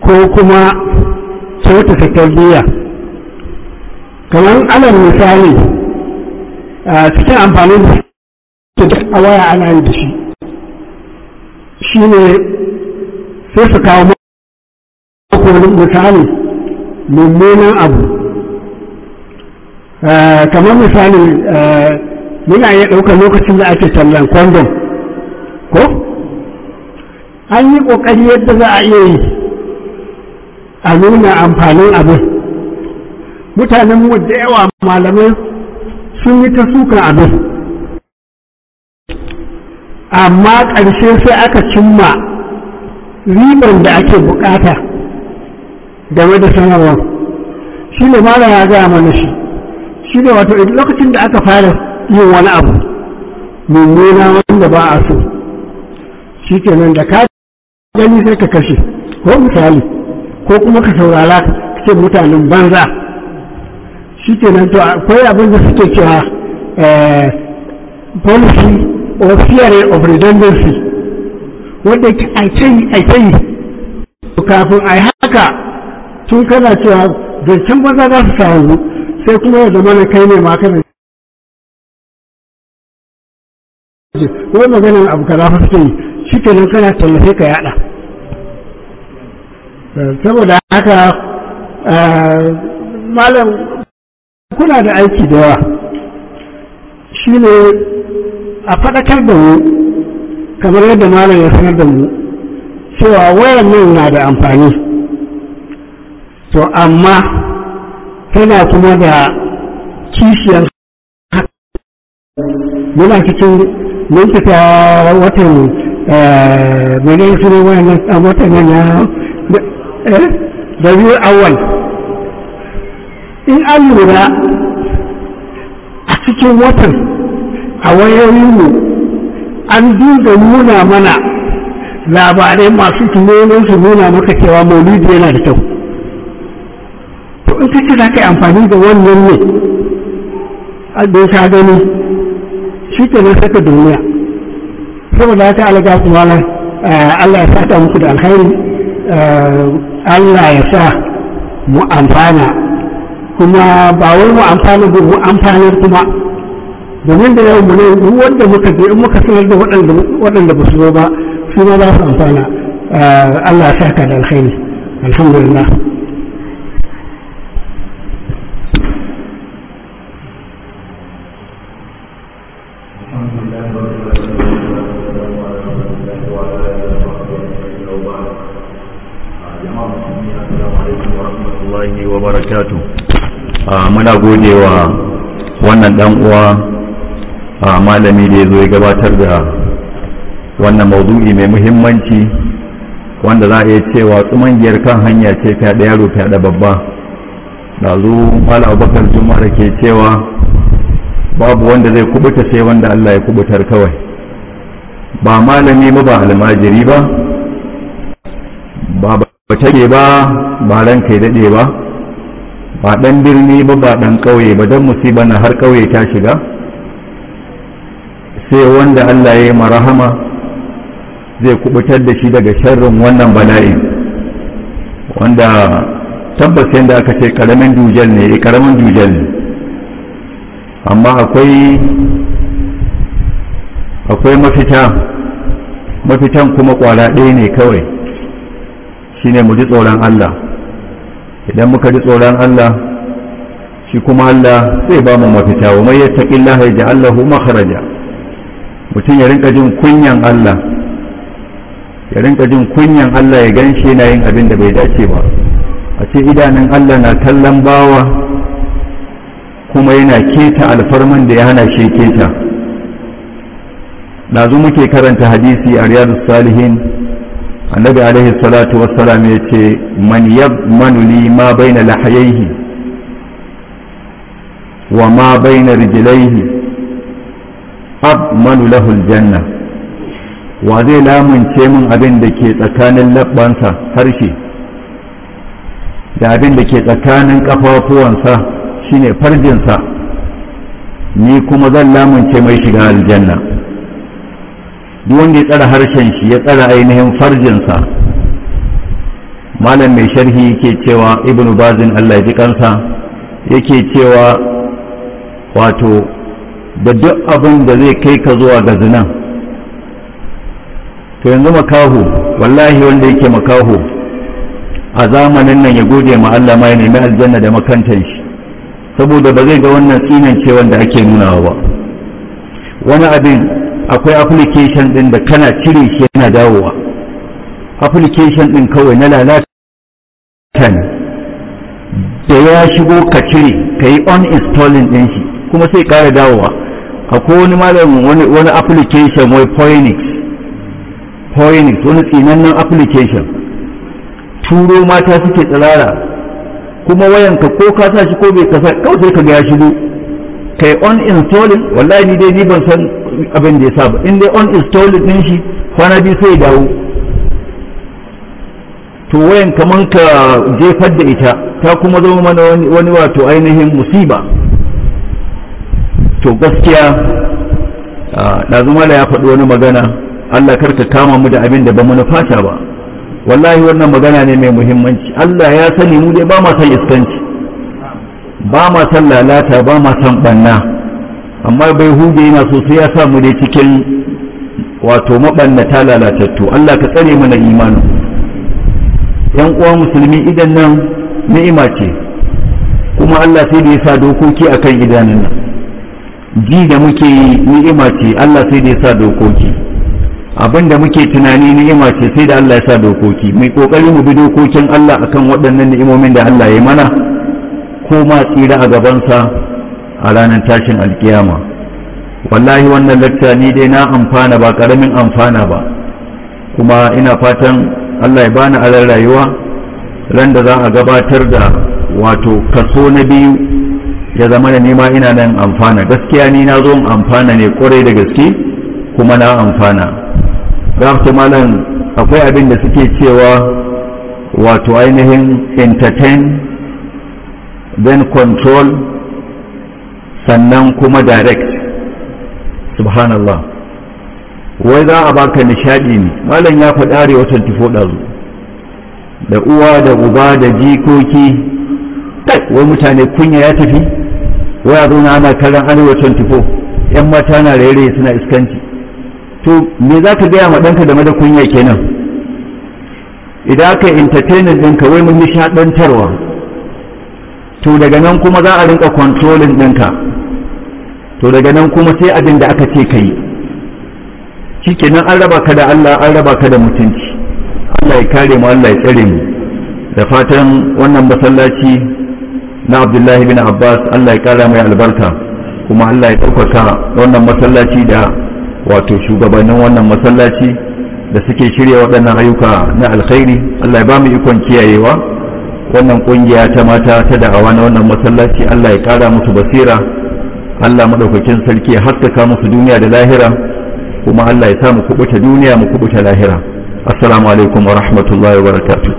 ko kuma kyautata tarbiyya kamar alal misali a cikin amfani da a waya ana yi da shi shi ne sai su kawo wani misali mummunan abu kamar misali muna iya ɗaukar lokacin da ake tallan kondom ko an yi ƙoƙari yadda za a iya yi a nuna amfanin abin mutanen mu da yawa malamai sun yi ta sukan abin amma ƙarshe sai aka cimma riban da ake bukata game da sanarwar shi ne mara ya gaya mana shi shi ne wato lokacin da aka fara yin wani abu mummuna wanda ba a so shi kenan da ka gani sai ka kashe ko misali ko kuma ka saurara ce mutanen banza shi kenan to akwai abin da suke cewa policy or theory of redundancy wanda a kai a kai kafin a yi haka tun kana cewa zancen banza za su samu sai kuma ya zama na kai ne ma kana wai maganin abu kaza fa suke yi shi kenan kana tallafe ka yada saboda haka malam kuna da aiki da yawa shi ne a faɗakar da mu kamar yadda malam ya sanar da mu cewa wayan nan na da amfani to amma tana kuma da kishiyar muna cikin mun fita watan mene su ne wayan watan nan ya da biyu awal in an lura a cikin watan a wayoyinmu an dinga nuna mana labarai masu tunanin su nuna maka cewa maulidi yana da kyau to in ka ce za ka yi amfani da wannan ne da ka gani shi ke nan saka duniya saboda haka alaga kuma Allah ya saka muku da alkhairi Allah ya sa mu amfana kuma ba wai mu amfana ba mu amfanar kuma domin da yau mu ne duk wanda muka je in muka sanar da waɗanda ba su zo ba su ma za su amfana Allah ya saka da alkhairi alhamdulillah muna godewa wannan dan uwa a malami da ya zo ya gabatar da wannan maudu'i mai muhimmanci wanda za a iya cewa tsumangiyar kan hanya ce fyaɗe yaro fyaɗe babba da zo mala abubakar juma da ke cewa babu wanda zai kubuta sai wanda allah ya kubutar kawai ba malami ba ba almajiri ba ba ba ba ba ranka ya daɗe ba ba ɗan birni ba ba ɗan ƙauye ba don musiba na har ƙauye ta shiga sai wanda Allah ya yi marahama zai kubutar da shi daga sharrin wannan bala'i wanda tabbas yadda aka ce ƙaramin dujal ne ƙaramin dujal ne amma akwai akwai mafita mafitan kuma ƙwara ɗaya ne kawai shine mu ji tsoron Allah idan muka ji tsoron Allah shi kuma Allah zai ba mu mafita wa mai yattaqillaha yaj'al lahu makhraja mutum ya rinka jin kunyan Allah ya rinka jin kunyan Allah ya ganshi yana yin abin da bai dace ba a ce idanun Allah na kallon bawa kuma yana keta alfarman da ya hana shi keta dazu muke karanta hadisi a riyadus salihin annabi alaihi salatu wassalam ya ce man yabmanu li ma baina lahayaihi wa ma baina rijlaihi abmanu lahu aljanna wa zai lamunce min abin da ke tsakanin labbansa harshe da abin da ke tsakanin kafafuwansa shine farjinsa ni kuma zan lamunce mai shiga aljanna duk wanda ya tsara harshen shi ya tsara ainihin farjinsa malam mai sharhi yake cewa ibnu bazin Allah ya ji kansa yake cewa wato da duk abin da zai kai ka zuwa ga zinan to yanzu makaho wallahi wanda yake makaho a zamanin nan ya gode ma Allah ma ya nemi aljanna da makantan shi saboda ba zai ga wannan tsinan ce wanda ake nunawa ba wani abin akwai application din da kana cire shi yana dawowa application din kawai na lalata ne da ya shigo ka cire ka yi uninstalling din shi kuma sai kara dawowa akwai wani malamin wani application wai Phoenix Phoenix wani tsinannen application turo mata suke tsirara kuma wayanka ko ka sa shi ko bai kasa kawai sai ka ga ya shigo kai uninstalling wallahi ni dai ni ban san abin da ya sa ba in dai uninstalling din shi kwana biyu sai ya dawo to wayan kaman ka jefar da ita ta kuma zama mana wani wato ainihin musiba to gaskiya ɗazumala ya faɗi wani magana Allah karka kama mu da abin da ba mu nufata ba wallahi wannan magana ne mai muhimmanci Allah ya sani mu dai ba ma san iskanci ba ma san lalata ba ma san banna amma bai huge yana so sai ya sa mu dai cikin wato mabannata lalatattu Allah ka tsare mana imanin yan uwa musulmi idan nan ni'ima ce kuma Allah sai da ya sa dokoki akan idanun nan ji da muke yi ni'ima ce Allah sai da ya sa dokoki abin da muke tunani ni'ima ce sai da Allah ya sa dokoki mai kokari mu bi dokokin Allah akan waɗannan ni'imomin da Allah ya mana ko ma tsira a gabansa a ranar tashin alkiyama wallahi wannan lakta ni dai na amfana ba karamin amfana ba kuma ina fatan Allah ya bani alar rayuwa ran da za a gabatar da wato kaso na biyu ya zama da nema ina nan amfana gaskiya ni na zo amfana ne kwarai da gaske kuma na amfana rafta malam akwai abin da suke cewa wato ainihin entertain then control sannan kuma direct subhanallah wai za a baka nishadi ne malam ya faɗi arewa 24 ɗazu da uwa da uba da jikoki wai mutane kunya ya tafi wai a zauna ana kallon arewa 24 yan mata na raye suna iskanci to me za ka gaya ma ɗanka game da kunya kenan idan aka entertainment ɗinka wai mun nishaɗantarwa to daga nan kuma za a rinka controlling ɗinka to daga nan kuma sai abin da aka ce ka yi shikenan an raba ka da Allah an raba ka da mutunci Allah ya kare mu Allah ya tsare mu da fatan wannan masallaci na Abdullahi bin Abbas Allah ya kara mai albarka kuma Allah ya ɗaukaka wannan masallaci da wato shugabannin wannan masallaci da suke shirya waɗannan ayyuka na alkhairi Allah ya ba mu ikon kiyayewa wannan kungiya ta mata ta da'awa na wannan masallaci Allah ya kara musu basira Allah madaukakin sarki ya haskaka musu duniya da lahira kuma Allah ya sa mu kubuta duniya mu kubuta lahira assalamu alaikum wa rahmatullahi wa barakatuh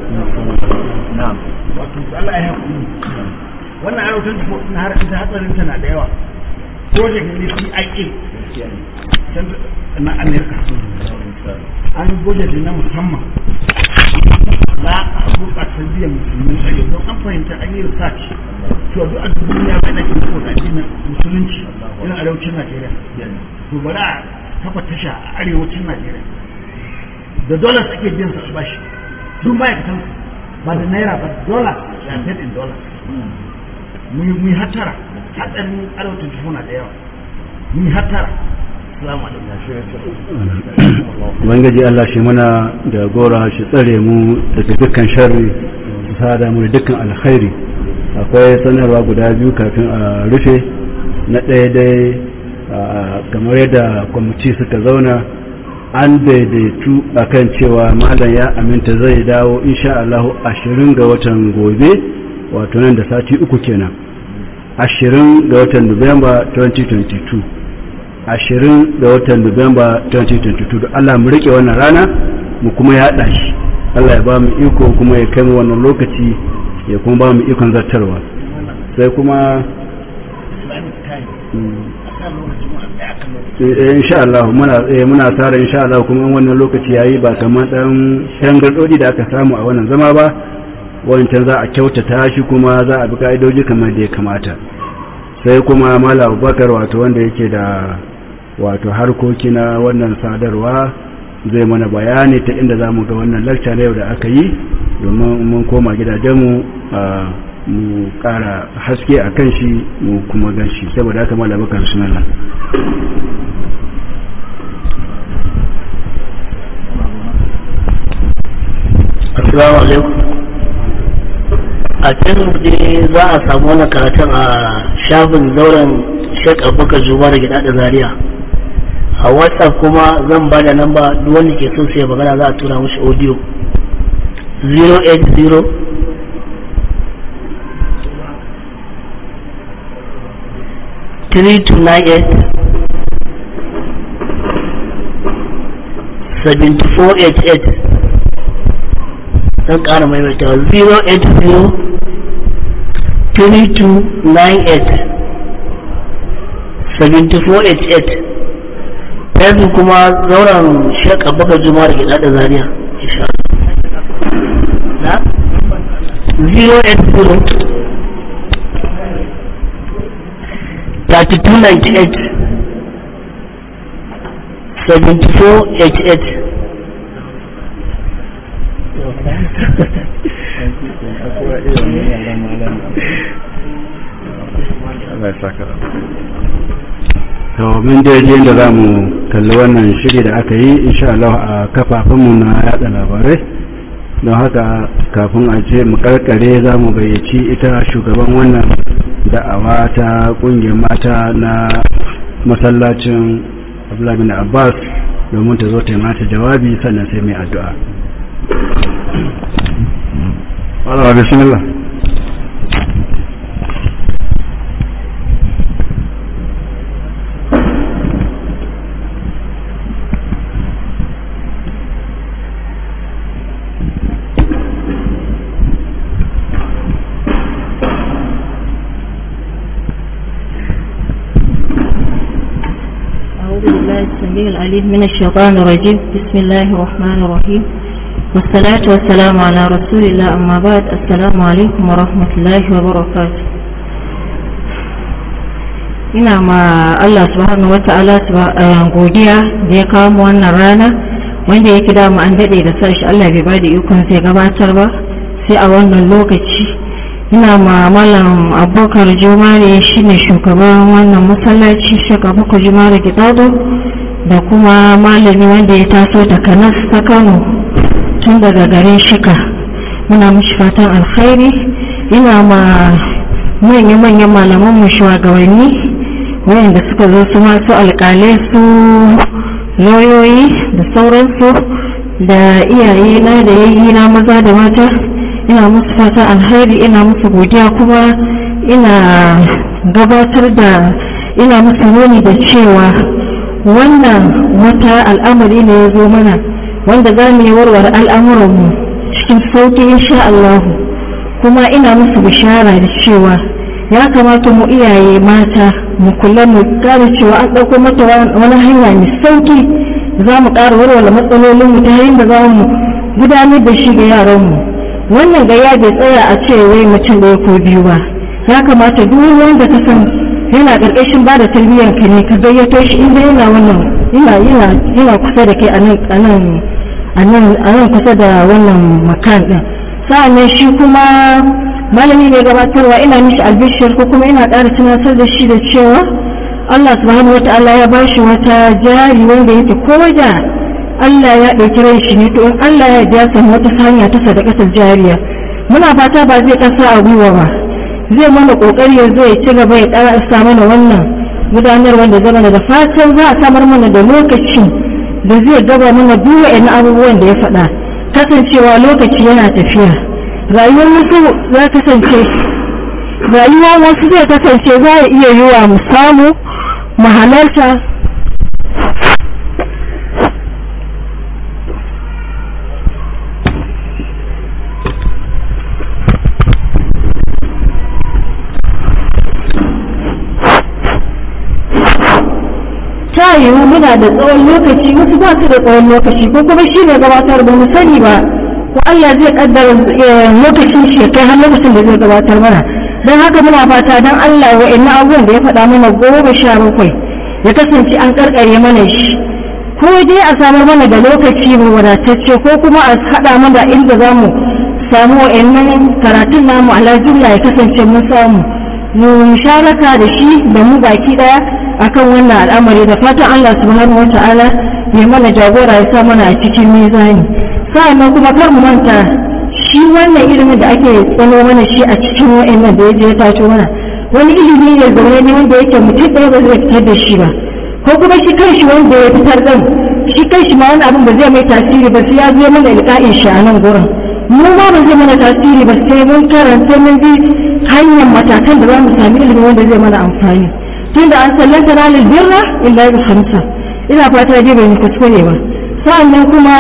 wannan ayyukan na har ita hatsarin tana da yawa project ne CIA na Amerika an budget na musamman za a gurɓata biyan musulmin tsare don an fahimta an yi research to duk a duniya mai na kin saboda addinin musulunci yana arewacin Najeriya to bari a kafa tasha a arewacin Najeriya da dollars ake biyan su bashi duk ma'aikatan ba da naira ba dollar ya paid in dollars mu yi hattara hatsarin arewacin tufuna da yawa mu yi hattara Ubangiji Allah shi muna da gora shi tsare mu daga dukkan sharri su sada mu da dukkan alkhairi akwai sanarwa guda biyu kafin a rufe na ɗaya dai kamar yadda kwamiti suka zauna an daidaitu akan cewa malam ya aminta zai dawo insha Allah ashirin ga watan gobe wato nan da sati uku kenan ashirin ga watan Nuwamba 2022 ashirin ga watan Nuwamba 2022 Allah mu rike wannan rana mu kuma yaɗa shi Allah ya ba mu iko kuma ya kai mu wannan lokaci ya kuma ba mu ikon zartarwa sai kuma insha Allah muna muna tsara insha Allah kuma wannan lokaci yayi ba kamar dan shangardodi da aka samu a wannan zama ba wancan za a kyautata shi kuma za a bi ka'idoji kamar da ya kamata sai kuma mala abubakar wato wanda yake da wato harkoki na wannan sadarwa zai mana bayani ta inda za mu ga wannan lakca na yau da aka yi domin mun koma gidajenmu mu kara haske a kan shi mu kuma gan shi saboda haka mala abubakar sunanla assalamu alaikum a can je za a samu wani karatun a shafin zauren shek abubakar juma da gida da zaria a whatsapp kuma zan ba da namba duk wanda ke so sai magana za a tura mashi audio 080 3298 7488 zan ƙara maimaita 080 3298 7488 yanzu kuma zauren shek abubakar juma da gida da zaria na 080 3298 7488 to mun je da za mu kalli wannan shiri da aka yi insha Allah a kafafunmu na yada labarai don haka kafin a ce mu karkare za mu gayyaci ita shugaban wannan da'awa ta kungiyar mata na masallacin abdullahi abbas domin ta zo ta yi mata jawabi sannan sai mai addu'a Allah bismillah أعوذ بالله السميع العليم من الشيطان الرجيم بسم الله الرحمن الرحيم والصلاة والسلام على رسول الله أما بعد السلام عليكم ورحمة الله وبركاته ina ma Allah subhanahu wata'ala godiya da ya kawo mu wannan rana wanda yake da mu an dade da sashi Allah bai bada ikon sai gabatar ba sai a wannan lokaci ina ma malam abubakar jumare shine shugaban wannan masallaci shaka abubakar jumare gidado da kuma malami wanda ya taso daga nas ta kano tun daga garin shika muna mishi fatan alkhairi ina ma manya-manyan malaman mu shugabanni wayanda suka zo su masu alkalai su lauyoyi da sauransu da iyaye na da yayi na maza da mata ina musu fatan alkhairi ina musu godiya kuma ina gabatar da ina musu nuni da cewa wannan wata al'amari ne ya zo mana wanda za mu yi warware al'amuranmu cikin sauƙi insha Allah kuma ina musu bishara da cewa ya kamata mu iyaye mata mu kula mu gane cewa an ɗauko mata wani hanya mai sauƙi za mu ƙara warware matsalolinmu ta hanyar da za mu gudanar da shi ga yaranmu wannan gaya bai tsaya a ce wai mutum ɗaya ko biyu ba ya kamata duk wanda ka san yana ƙarƙashin ba da tarbiyyar ka ne ka gayyato shi inda yana wannan yana yana yana kusa da kai a nan a nan a nan a nan kusa da wannan makan din sa'annan shi kuma malami mai gabatarwa ina mishi albishir ko kuma ina ƙara tunatar da shi da cewa Allah subhanahu wata'ala ya ba shi wata jari wanda yake ko da Allah ya ɗauki ran shi ne to in Allah ya ja samu wata hanya ta sadakatar jariya muna fata ba zai ƙasa a gwiwa ba zai mana kokari ya zo ya ci gaba ya ƙarasa mana wannan gudanar wanda zama da fatan za a samar mana da lokaci da zai gaba mana duk wa'in abubuwan da ya faɗa kasancewa lokaci yana tafiya rayuwar wasu za kasance rayuwar wasu zai kasance za a iya yiwa mu samu mu halarta ta yiwu yana da tsawon lokaci wasu ba su da tsawon lokaci ko kuma shi ne gabatar ba mu sani ba ko Allah zai kaddara lokacin shi kai har lokacin da zai gabatar mana don haka muna fata don Allah wa'annan abubuwan da ya faɗa mana goma sha bakwai ya kasance an karkare mana shi ko dai a samar mana da lokaci mu wadatacce ko kuma a haɗa mana inda za mu samu wa'annan karatun namu ala jumla ya kasance mun samu mu musharaka da shi da mu baki daya akan wannan al'amari da fatan Allah subhanahu wata'ala ya mana jagora ya sa mana a cikin mizani sa'annan kuma kar mu manta shi wannan ilimin da ake tsano mana shi a cikin wa'annan da ya je ya tato mana wani ilimi ne zaune ne wanda yake mutum ɗaya ba zai fitar da shi ba ko kuma shi kanshi wanda ya fitar ɗin shi kanshi ma wani abin ba zai mai tasiri ba sai ya zo mana ilka'in shi a nan gurin mu ma ba zai mana tasiri ba sai mun karanta mun bi hanyar matakan da za mu sami ilimin wanda zai mana amfani tunda an sallanta ranar birra illa bi hamsa ina fata dai bai kuskure ba sa'annan kuma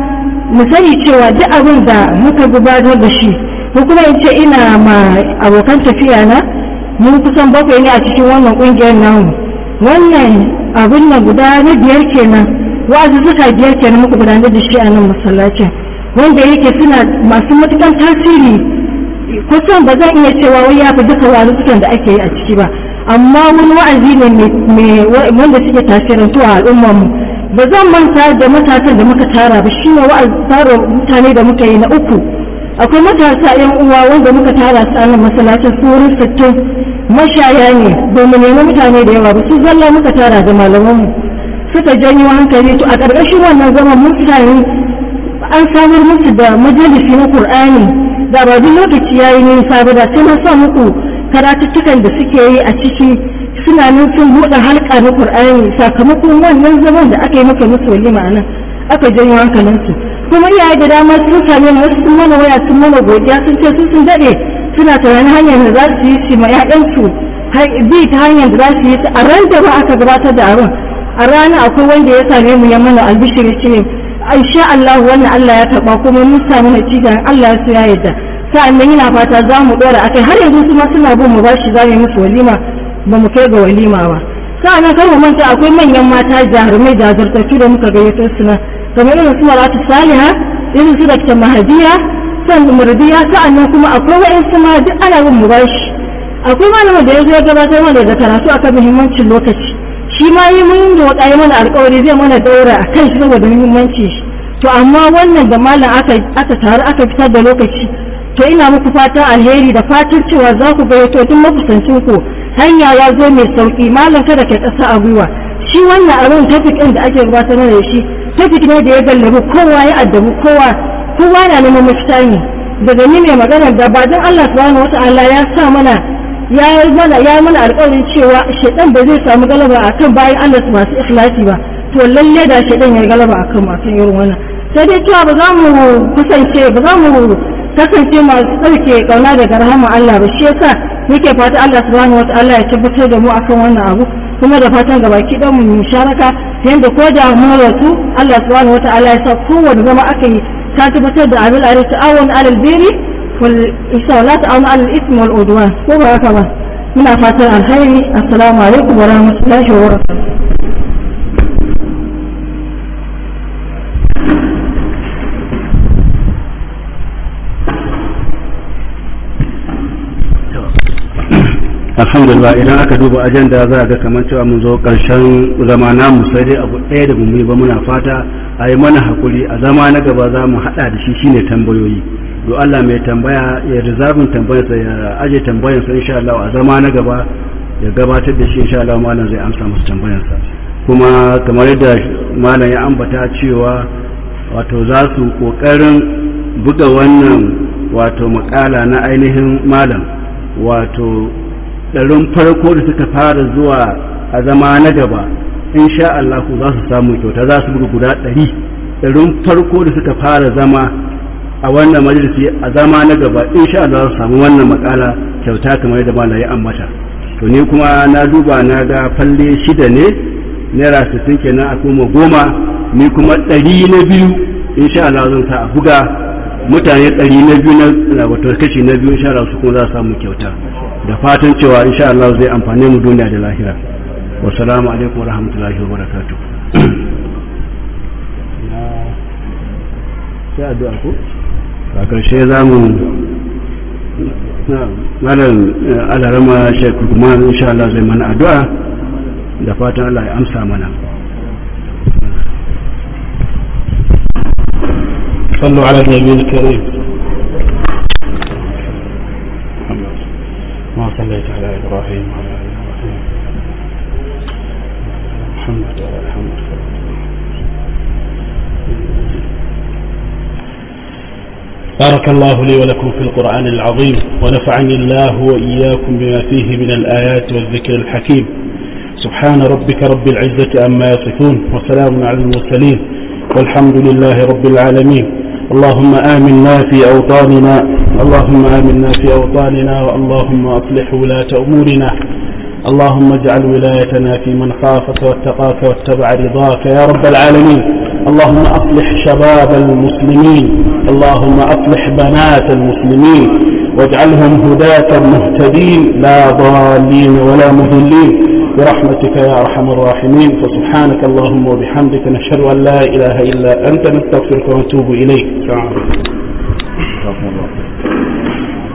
mu sani cewa duk abin da muka gudanar da shi ko kuma in ce ina ma abokan tafiya na mun kusan bakwai ne a cikin wannan kungiyar namu wannan abin nan guda na biyar kenan wa'azi suka biyar kenan muka gudanar da shi a nan masallacin wanda yake suna masu matukan tasiri kusan ba zan iya cewa wai ya fi duka wa'azukan da ake yi a ciki ba amma wani wa'azi ne wanda suke tasirantu a al'ummarmu ba zan manta da matasan da muka tara ba shi ne wa'azi tara mutane da muka yi na uku akwai matasa yan uwa wanda muka tara su a nan masallacin su wurin sittin mashaya ne domin nemi mutane da yawa ba su zalla muka tara da malamanmu suka janyo hankali to a ƙarƙashin wannan zaman mutane an samar musu da majalisi na Kur'ani da ba duk lokaci yayi nisa ba da sai na sa muku karatuttukan da suke yi a ciki suna nan sun buɗe halka na Kur'ani sakamakon wannan zaman da aka yi maka musu walima a nan aka janyo hankalinsu kuma iyaye da dama sun same ni wasu sun mana waya sun mana godiya sun ce sun daɗe suna tunanin hanyar da za su yi shi ma 'ya'yansu bi ta hanyar da za su yi a ran da ba aka gabatar da abin a rana akwai wanda ya same mu ya mana albishiri ce insha Allah wannan Allah ya karba kuma mun samu natija Allah ya so ya yarda sa'annan yana fata za mu dora akai har yanzu su ma suna bin mu bashi za mu yi musu walima ba mu kai ga walima ba sa'annan kar mu manta akwai manyan mata jarumai jajirtattu da muka gayyato su nan kamar irin su Maratu Saliha irin su Dr. Mahadiya san murdiya sa'annan kuma akwai wa'ansu ma duk ana bin mu bashi akwai malamin da ya zo ya gabatar mana da karatu akan muhimmancin lokaci shi ma yi mun da wata mana alkawari zai mana daura a kan shi saboda muhimmanci to amma wannan da malam aka aka taru aka fitar da lokaci to ina muku fatan alheri da fatan cewa za ku gayyato tun makusancin ku hanya ya zo mai sauki malam kada ka kasa a gwiwa shi wannan abin tafik ɗin da ake gabatar da shi tafik ne da ya gallabi kowa ya addabi kowa kowa na neman mafita ne daga ni mai magana da ba don Allah subhanahu wata'ala ya sa mana ya yi mana ya mana alƙawarin cewa shaidan ba zai samu galaba akan bayan Allah su masu ikhlasi ba to lalle da shaidan ya galaba akan masu irin wannan sai dai cewa ba za mu kusance ba za mu kasance masu ɗauke kauna daga rahama Allah ba shi yasa muke fata Allah subhanahu wataala ya tabbatar da mu akan wannan abu kuma da fatan gaba ki dan mu musharaka yanda ko da mu rasu Allah subhanahu wataala ya sa kowanne zama aka yi ta tabbatar da abin alai ta'awun alal biri والإنسان لا تعاون على الإثم والعدوان وهكذا من أفاتر الخير السلام عليكم ورحمة الله وبركاته alhamdulillah idan aka duba ajanda za a ga kamar cewa mun zo karshen zama namu sai dai abu ɗaya da mu ba muna fata a yi mana hakuri a zama na gaba za mu haɗa da shi shine tambayoyi do Allah mai tambaya ya rizabin tambayarsa ya aje tambayarsa insha Allah a zama na gaba ya gabatar da shi insha Allah malam zai amsa masa tambayarsa kuma kamar yadda malam ya ambata cewa wato za su kokarin buga wannan wato makala na ainihin malam wato ɗarin farko da suka fara zuwa a zama na gaba insha Allah za su samu kyauta za su buga guda ɗari ɗarin farko da suka fara zama a wannan majalisi a zama na gaba insha Allah za su samu wannan makala kyauta kamar yadda malam ya ambata to ni kuma na duba na ga falle shida ne naira sittin kenan a kuma goma ni kuma ɗari na biyu insha Allah zan sa a buga mutane ɗari na biyu na wato kashi na biyu insha Allah su kuma za su samu kyauta da fatan cewa insha Allah zai amfane mu duniya da lahira wassalamu alaikum warahmatullahi wabarakatuh sai addu'a ko a ƙarshe za mu malam alarama shek kuma insha Allah zai mana addu'a da fatan Allah ya amsa mana صلوا على النبي الكريم ما صليت على إبراهيم وعلى آل إبراهيم محمد وعلى محمد بارك الله لي ولكم في القرآن العظيم ونفعني الله وإياكم بما فيه من الآيات والذكر الحكيم سبحان ربك رب العزة أما يصفون وسلام على المرسلين والحمد لله رب العالمين اللهم آمنا في أوطاننا اللهم آمنا في أوطاننا اللهم أصلح ولاة أمورنا اللهم اجعل ولايتنا في من خافك واتقاك واتبع رضاك يا رب العالمين اللهم أصلح شباب المسلمين اللهم أصلح بنات المسلمين واجعلهم هداة مهتدين لا ضالين ولا مضلين برحمتك يا أرحم الراحمين فسبحانك اللهم وبحمدك نشهد أن لا إله إلا أنت نستغفرك ونتوب إليك